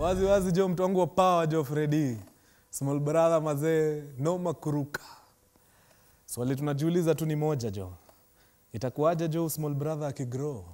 wazi wazi jo mtu wangu wa power jo Fredi small brother mazee noma kuruka swali tunajiuliza tu ni moja jo itakuwaje jo small brother akigrow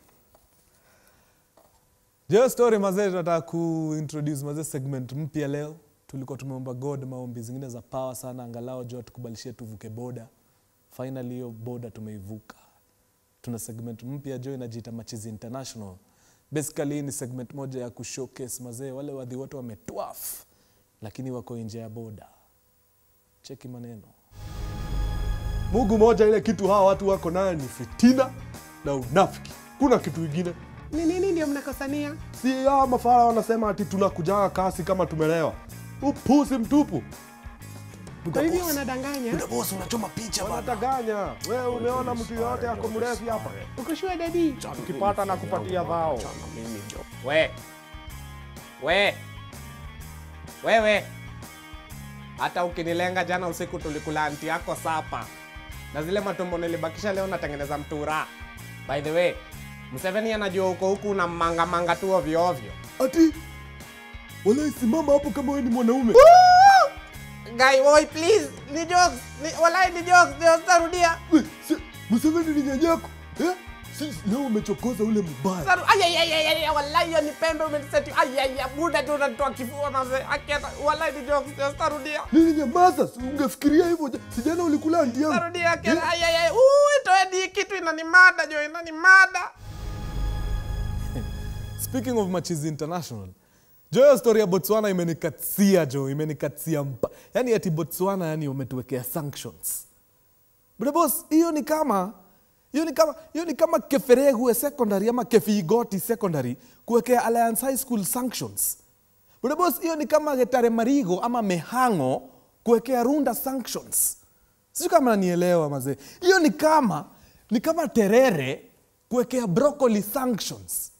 jo story mazee tunataka kuintroduce mazee segment mpya leo tulikuwa tumeomba god maombi zingine za power sana angalau jo tukubalishie tuvuke boda finally hiyo boda tumeivuka tuna segment mpya jo inajiita machizi international basically hii ni segment moja ya kushowcase mazee wale wadhi wote wametwaf lakini wako nje ya boda cheki maneno Mungu moja, ile kitu hawa watu wako nayo ni fitina na unafiki. Kuna kitu ingine Ni nini ndio mnakosania? si hawa mafara wanasema ati tunakujaga kasi kama tumelewa. Upusi mtupu, Kwa hivyo wanadanganya. boss unachoma picha wanataganya. Wewe umeona mtu yoyote ako mrefu hapa? Ukoshua dadi. Ukipata na kupatia dhao. We. We. Wewe. Hata ukinilenga jana usiku tulikula anti yako sapa. Na zile matumbo nilibakisha leo natengeneza mtura. By the way, Museveni anajua uko huku una manga manga tu ovyo ovyo. Ati walai, simama hapo kama wewe ni mwanaume. Guy, boy, please. Ni jokes. Ni, walai ni jokes. Ndio sitarudia. We, si- Museveni ni nyanyako eh? Si, leo umechokoza ule mbaya. Saru, ay, ay, ay, ay, ay, walai hiyo ni pembe umeniseti. Ay, ay, ay, buda tu unanitoa kifua mazee. Akiata, walai ni jokes. Ndio sitarudia. Nini nyamaza, si ungefikiria hivyo. ja- Sijana ulikula andi yangu. Tarudia kena. Ay, ay, ay. Ui, toeni hii kitu inanimada jo, inanimada. speaking of machizi international jo hiyo story ya botswana imenikatia jo imenikatia mpa yani ati botswana yani wametuwekea sanctions but boss hiyo ni kama hiyo ni kama hiyo ni kama keferegue secondary ama kefigoti secondary kuwekea alliance high school sanctions but boss hiyo ni kama getare marigo ama mehango kuwekea runda sanctions sijui kama nanielewa mazee hiyo ni kama ni kama terere kuwekea broccoli sanctions